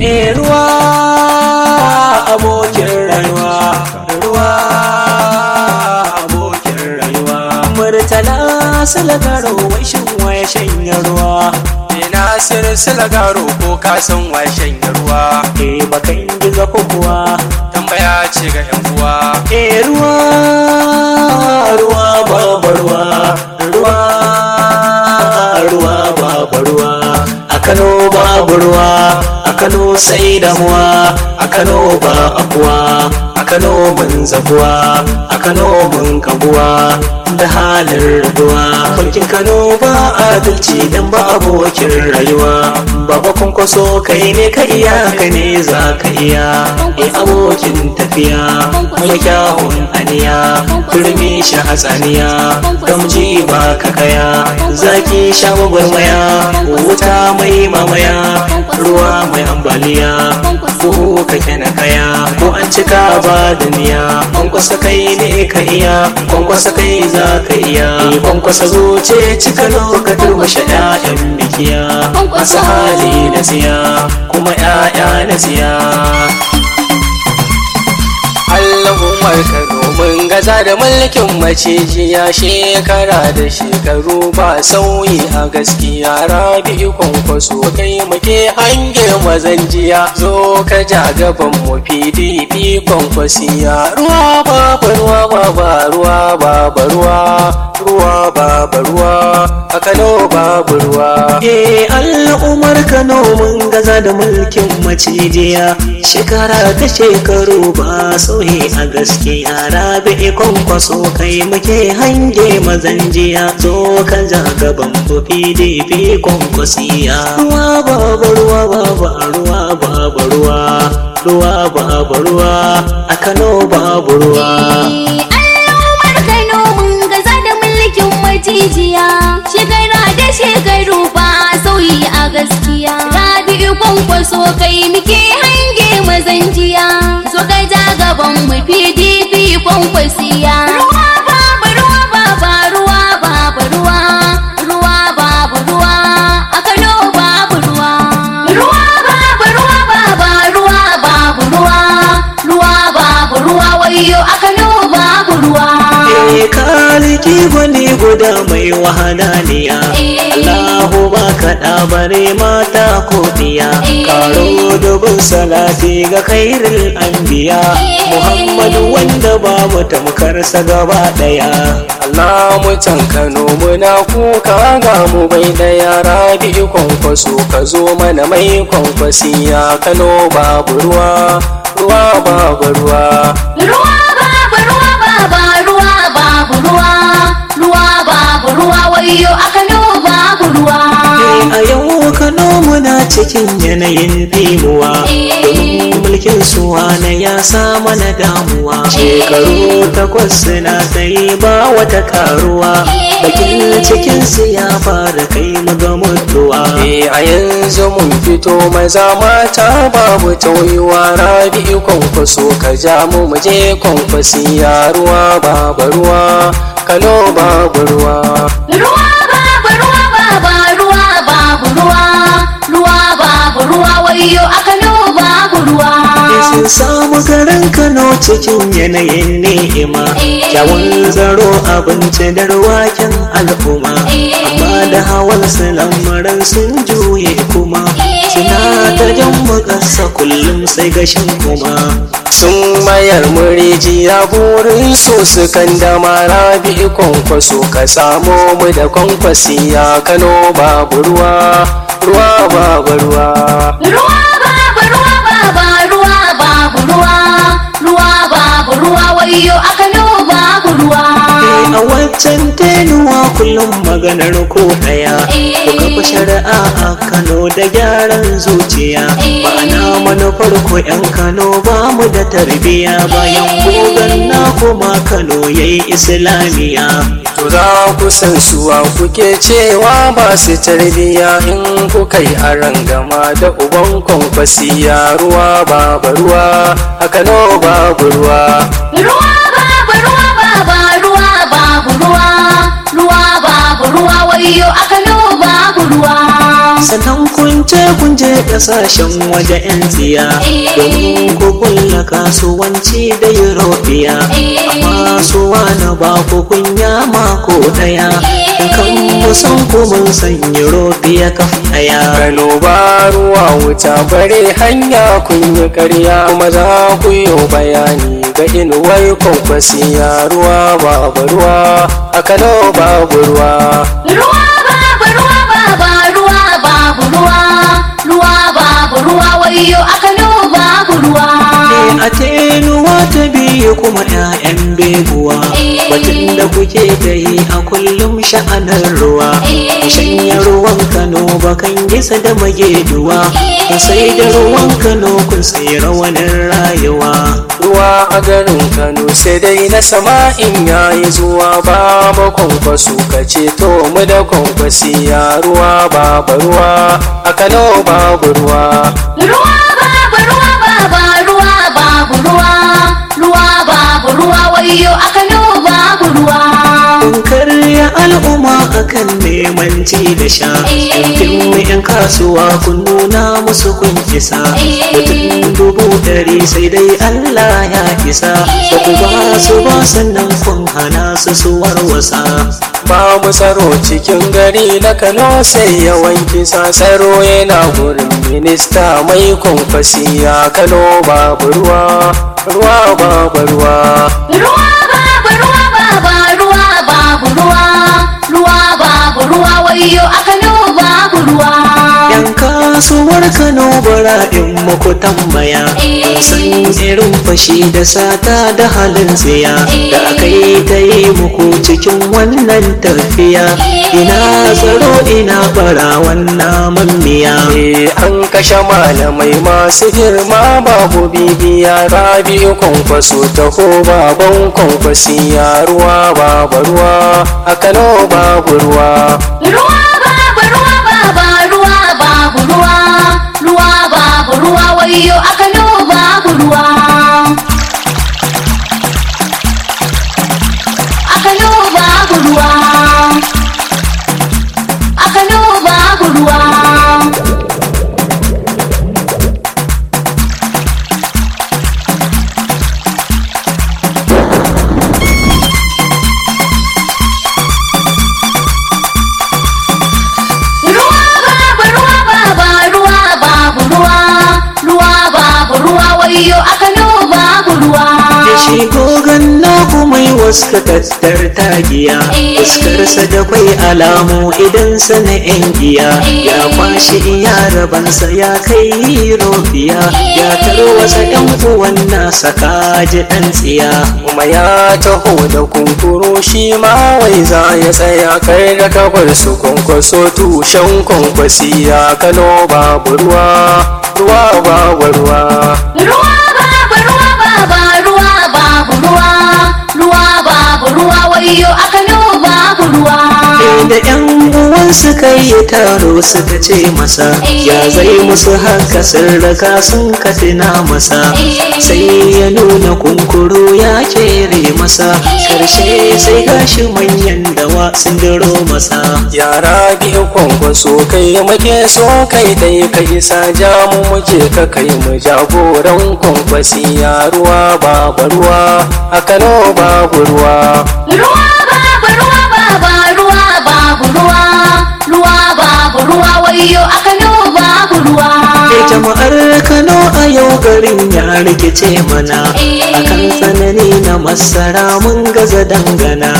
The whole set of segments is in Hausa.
Eh ruwa abokin rayuwa ruwa abokin rayuwa murtala salagaro wai shin waya shanya ruwa Ina silsila garo ko ka san washen ruwa eh bakan gizo ko kuwa tambaya ce ga yan uwa eh ruwa ruwa babu ruwa ruwa ruwa babu ruwa a Kano babu ruwa a Kano sai damuwa a Kano ba akuwa a Kano mun zabuwa a Kano mun kabuwa da halin rabuwa mulkin Kano ba adalci dan ba abokin rayuwa baba kwankwaso kai ne ka iya ka ne za ka iya e abokin tafiya mai kyawun aniya turmi shi hatsaniya gamji ba ka kaya zaki sha gwagwarmaya wuta mai mamaya ruwa mai ambaliya ko ka na kaya ko an cika ba da niya kwankwasa kai ne ka iya kwankwasa kai za ka iya kwankwasa zuce cika ka turmushe 'ya'yan bikiya masu hali na siya kuma 'ya'ya na siya Allahumar Kano mun gaza da mulkin macijiya shekara da shekaru ba sauyi a gaskiya rabi kwankwaso kai muke hange mazanjiya zo ka ja gaban mu PDP kwankwasiya ruwa ba ruwa ba ruwa ba ruwa ruwa ba ruwa a Kano babu ruwa Eh al'ummar Kano mun gaza da mulkin macijiya shekara ta shekaru ba sauyi a gaskiya rabi kwankwaso kai muke hange mazanjiya zo ka ja gaban mu PDP kwankwasiya ruwa babu ruwa babu ruwa babu ruwa ruwa babu ruwa a Kano babu ruwa Al'ummar Kano mun gaza da mulkin macijiya shekara da shekaru ba sauyi a gaskiya rabi'u kwankwaso kai muke hange mazanjiya so ka ja gaban mu pdp kwankwasiya ruwa babu ruwa baba ruwa babu ruwa ruwa babu ruwa a kano babu ruwa ruwa babu ruwa baba ruwa babu ruwa ruwa babu ruwa wayo a kano babu ruwa Eh kaliki gwani guda mai wahananiya Allahu ba kaɗa bare mata ko diya Karo dubin salati ga kairil anbiya Muhammadu wanda babu tamkarsa gaba ɗaya Allah mutan Kano muna kuka ga mu bai da yara biyu kwankwaso ka zo mana mai kwankwasiya Kano babu ruwa ruwa babu ruwa ruwa babu ruwa baba ruwa babu ruwa ruwa babu ruwa wayo a kano babu ruwa a yau Kano muna cikin yanayin dimuwa domin mulkin suwana ya sa mana damuwa shekaru takwas na tsaye ba wata karuwa bakin cikinsu ya fara kai mu ga mutuwa Eh a yanzu mun fito maza mata babu tauyuwa rabi kwankwaso ka ja mu mu je kwankwasiya ruwa babu ruwa Kano babu ruwa ruwa babu ruwa baba ruwa babu ruwa ruwa babu ruwa wayo a kano babu ruwa sun samu garin Kano cikin yanayin ni'ima kyawun zaro abinci da ruwakin al'umma amma da hawan su lamarin sun juye kuma suna ta jan bukasa kullum sai gashin kuma sun mayar murijiya burin su su kan dama rabi kwankwaso ka samo mu da kwankwasiya Kano babu ruwa ruwa babu ruwa ruwa babu ruwa baba ruwa babu ruwa ruwa babu ruwa wayo a kano babu ruwa a waccan tenuwa kullum maganar ko daya ku kafa shari'a a Kano da gyaran zuciya ma'ana manufar ko 'yan Kano ba mu da tarbiya bayan gogon na kuma Kano yayi islamiya To za ku san suwa kuke cewa ba su tarbiya in kuka yi gama da uban kwankwasiya ruwa babu ruwa a Kano babu ruwa ruwa babu ruwa baba ruwa babu ruwa ruwa babu ruwa wayo a kano babu ruwa sannan ku kun ce kun je kasashen waje 'yan tsiya domin ku kulla kasuwanci da Eurobiya amma su wani ba ku kunya mako daya kan musan ku mun san Eurobiya kaf daya Kano ba ruwa wuta bare hanya kun yi karya kuma za ku yi bayani ga inuwar kwankwasiya ruwa babu ruwa a Kano babu ruwa. Ruwa babu ruwa baba ruwa babu ruwa ruwa babu ruwa wayo a Kano babu ruwa. a tenuwa ta biyu kuma 'ya'yan beguwa batun da kuke ta yi a kullum sha'anar ruwa shanya ruwan kano bakan gisa da mageduwa sai da ruwan kano kun sai rawanin rayuwa Ruwa a garin Kano sai dai na sama in yayi zuwa babu kwankwaso ka ceto mu da kwankwasiya ruwa babu ruwa a Kano babu ruwa. Ruwa babu ruwa baba ruwa babu ruwa ruwa babu ruwa wayo a Kano babu ruwa. kun karya al'umma akan neman ci da sha yankin mu 'yan kasuwa kun nuna musu kun kisa mutum dubu ɗari sai dai Allah ya isa ba ku ba su ba sannan kun hana su su warwasa Ba mu tsaro cikin gari na Kano sai yawan kisa tsaro yana gurin minista mai kwankwasiya Kano babu ruwa ruwa babu ruwa. Ruwa babu ruwa baba ruwa babu ruwa ruwa babu ruwa wayo a Kano babu ruwa. yan kasuwar Kano bara in muku tambaya san irin fashi da sata da halin tsiya da aka yi ta yi muku cikin wannan tafiya ina tsaro ina bara wannan mammiya Eh, an kashe malamai masu girma babu bibiya rabi kwankwaso taho baban kwankwasiya ruwa babu ruwa a Kano babu ruwa. Ruwa babu ruwa baba ruwa babu ruwa ruwa babu ruwa wayo a Kano babu ruwa. A Kano babu ruwa. A Kano babu ruwa. Ruwa babu ruwa baba ruwa babu ruwa ruwa babu ruwa wayo a Kano babu ruwa. da shi gogon naku mai waska tattar tagiya fuskarsa da kwai alamu idan sana yan giya ya kwashi iya rabansa ya kai robiya ya tarwasa yan uwan nasa kaji dan tsiya kuma ya taho da kunkuru shi ma wai za ya tsaya kai da kabar su kwankwaso tushen kwankwasiya Kano babu ruwa ruwa babu ruwa. Ruwa babu ruwa baba ruwa babu ruwa ruwa babu ruwa wayo a Kano babu ruwa. da yan uwan suka yi taro suka ce masa ya zai musu haka sirraka sun katina masa sai ya nuna kunkuru ya kere masa karshe sai gashi manyan dawa sun diro masa yara biyu kwankwaso kai muke so kai dai ka isa ja mu muke ka kai mu jagoran kwankwasi ya ruwa babu ruwa a kano babu ruwa Ruwa babu ruwa baba ruwa babu ruwa ruwa babu ruwa wayo a Kano babu ruwa. Ke jama'ar Kano a yau garin ya rikice mana akan tsanani na masara mun gaza dangana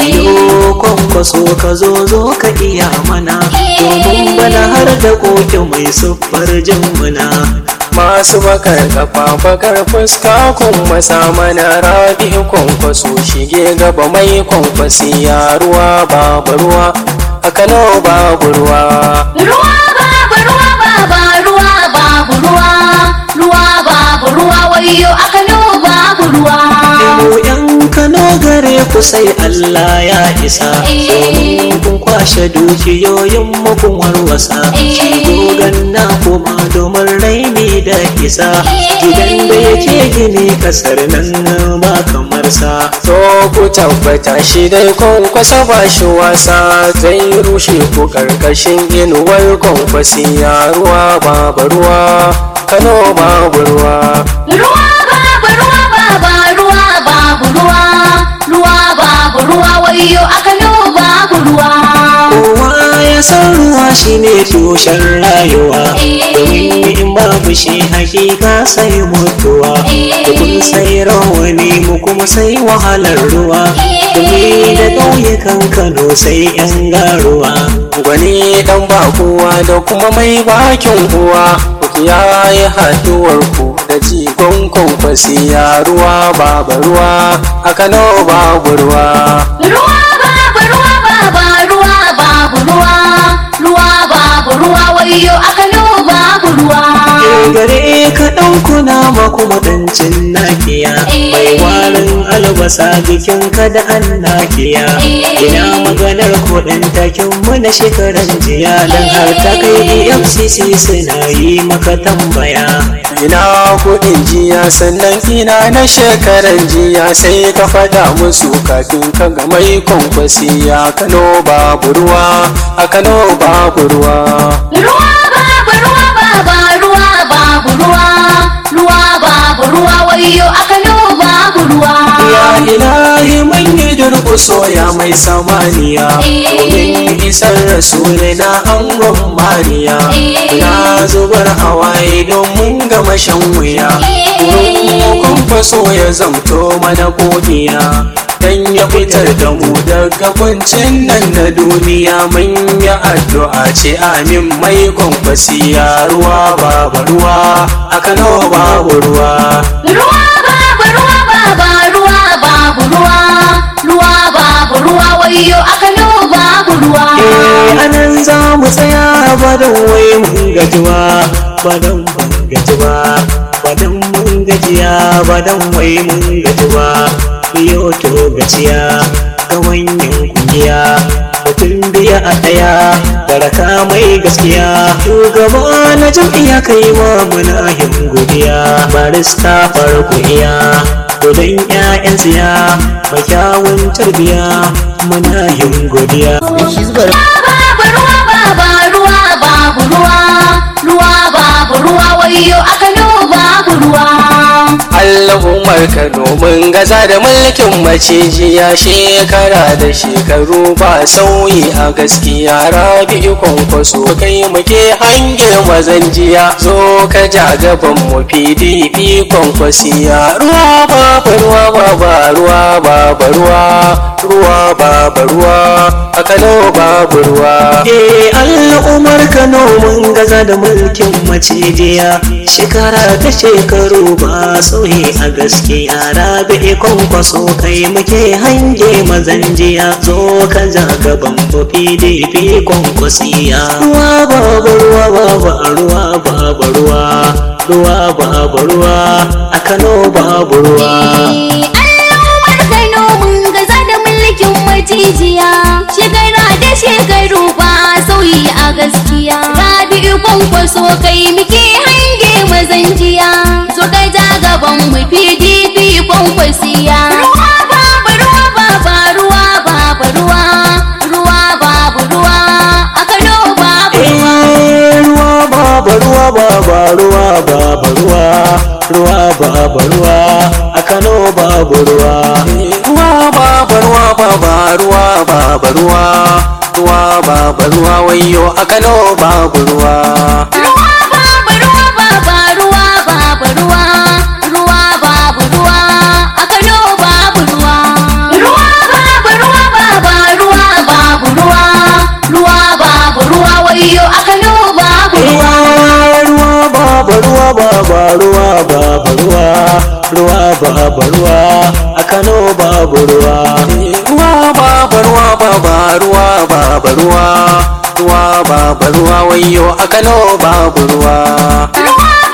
wayo kwankwaso ka zo zo ka iya mana domin bana har da koke mai siffar jin muna masu bakar kafa bakar fuska kun masa mana rabi kwankwaso shige gaba mai kwankwasi ya ruwa babu ruwa a kano babu ruwa Ruwa babu ruwa baba ruwa babu ruwa ruwa babu ruwa wayo a Kano babu ruwa. mu yan Kano gare ku sai Allah ya isa domin kun kwashe dukiyoyin mu kun warwasa shi dogon na kuma domin raini da isa gidan da yake gini kasar nan ba kamar fansa to ku tabbata shi dai kwankwasa ba shi wasa zai rushe ku karkashin inuwar kwankwasi ya ruwa babu ruwa kano babu ruwa Ruwa babu ruwa baba ruwa babu ruwa ruwa babu ruwa wayo a Kano babu ruwa. kowa ya san ruwa shine tushen rayuwa domin in babu shi hakika sai mutuwa da kun sai rawani mu kuma sai wahalar ruwa domin da ƙauyukan kano sai yan garuwa gwani dan ba kowa da kuma mai bakin uwa ku yayi haduwar ku da jigon kwankwasi ya ruwa babu ruwa a kano babu ruwa Ruwa babu ruwa baba ruwa babu ruwa ruwa babu ruwa wayo a Kano babu ruwa. gare ka ɗaukuna ma kuma ɗancin nakiya mai warin albasa jikin ka da an nakiya ina maganar kuɗin takin mu na shekaran jiya don har ta kai efcc suna yi maka tambaya ina kudin jiya sannan ina na shekaran jiya sai ka faɗa musu kafin ka ga mai kwankwasi ya kano babu ruwa a kano babu ruwa Ruwa babu ruwa baba ruwa babu ruwa ruwa babu ruwa wayo a Kano babu ruwa. ya ilahi man yi durƙuso ya mai samaniya domin isar rasuli na angon mariya na zubar hawaye domin gama shan wuya kun faso ya zamto mana godiya dan ya fitar da mu daga kuncin nan na duniya mun yi addu'a ce amin mai kwankwasiya ruwa babu ruwa a kano babu ruwa Ruwa babu ruwa baba ruwa babu ruwa ruwa babu ruwa wayo a Kano babu ruwa. Eh, anan za mu tsaya badan wai mun gajiwa badan mun gajiwa badan mun gajiya badan wai mun gajiwa biyo to gaciya ga wanyan kungiya mutum biya a ɗaya baraka mai gaskiya shugaba na jam'iyya kai wa muna yin godiya barista farko iya dodon 'ya'yan tsiya mai kyawun tarbiya muna yin godiya Babu ruwa baba ruwa babu ruwa ruwa babu ruwa wayo a Kano babu ruwa. Allahumar Kano mun gaza da mulkin macijiya shekara da shekaru ba sauyi a gaskiya rabi kwankwaso kai muke hange mazan jiya zo ka ja gaban mu PDP kwankwasiya ruwa babu ruwa baba ruwa babu ruwa ruwa babu ruwa a Kano babu ruwa Eh al'ummar Kano mun gaza da mulkin macijiya shekara ta shekaru ba sauyi a gaskiya rabi kwankwaso kai muke hange mazan jiya zo ka ja gaban mu PDP kwankwasiya ruwa babu ruwa babu ruwa babu ruwa ruwa babu ruwa a Kano babu ruwa Al'ummar Kano mun gaza da mulkin macijiya shekara da shekaru ba sauyi a gaskiya rabi'u kwankwaso kai muke hange mazan jiya so ka ja gaban mu pdp kwankwasiya ruwa babu ruwa baba ruwa babu ruwa ruwa babu ruwa a kano babu ruwa Eh, ruwa babu ruwa babu ruwa babu ruwa ruwa babu ruwa a Kano babu ruwa ruwa babu ruwa baba ruwa babu ruwa ruwa babu ruwa wayo a Kano babu ruwa Ruwa babu ruwa baba ruwa babu ruwa ruwa babu ruwa a Kano babu ruwa ruwa babu ruwa baba ruwa babu ruwa ruwa babu ruwa wayo a Kano babu ruwa Eh, ruwa babu ruwa babu ruwa babu ruwa ruwa babu ruwa a Kano babu ruwa ruwa babu ruwa baba ruwa babu ruwa ruwa babu ruwa wayo a Kano babu ruwa ruwa